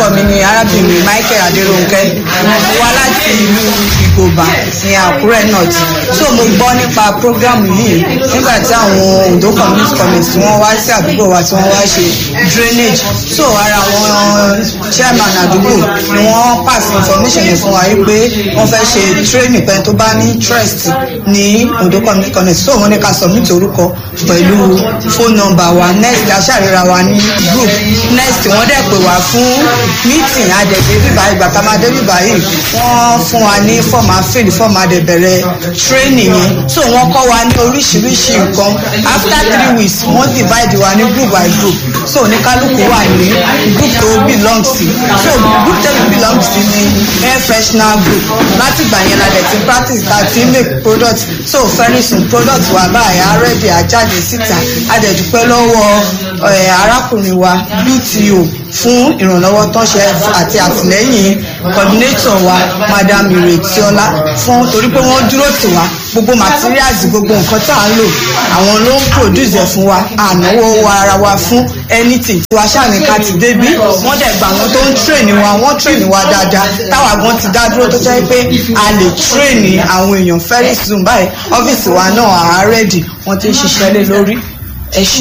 orúkọ mi ni arábìnrin michael adéròǹkẹ́ mo wá láti ìlú ìgòbà ní àkúrẹ́ north so mo gbọ́ nípa programu yìí nígbà tí àwọn ondo community college tí wọ́n wá sí àdúgbò wa tí wọ́n wá ṣe drainage so ara àwọn chairman àdúgbò ni wọ́n pass information yẹn fún wa yìí pé wọ́n fẹ́ ṣe training pẹ́ tó bá ní interest ní ondo community college so wọ́n ní ká submit orúkọ pẹ̀lú phone number wa next aṣàríra wa ní group next wọ́n dẹ̀ pè wá fún meeting adẹ̀dẹ̀ bíbá ìgbà tá a máa dé bíbá yìí wọ́n fún wa ní fọ́ọ̀mù àfẹ́lì fọ́ọ̀mù adẹ̀bẹ̀rẹ̀ training yẹn so wọ́n kọ́ wa ní oríṣiríṣi nǹkan after three weeks wọ́n divide wa ní group by group so oníkálukú wà ní group tó belong sí so group tó belong sí ní air freshener group láti ìgbà yẹn la dẹ̀ ti practice ta ti make product so very soon product wa báyìí arẹ́dì àjáde síta adẹ̀dúpẹ́ lọ́wọ́ arákùnrin wa bto fún ìrànlọ́wọ́ tó ń ṣe àti àtìlẹ́yìn coordinator wa madam iretiola fún torí pé wọ́n dúró tì wá gbogbo materials gbogbo nǹkan tá à ń lò àwọn ló ń produce ẹ̀ fún wa ànáwó wa ara wa fún anything tí wàá ṣàní ká ti débí wọ́n dẹ̀ gbà wọ́n tó ń train wa wọ́n train wa dáadáa táwa gan ti dá dúró tó jẹ́ pé a lè train àwọn èèyàn very soon báyìí ọ́fíìsì wa náà àárẹ̀dì wọ́n ti ń ṣiṣẹ́ lé lórí ẹ ṣe.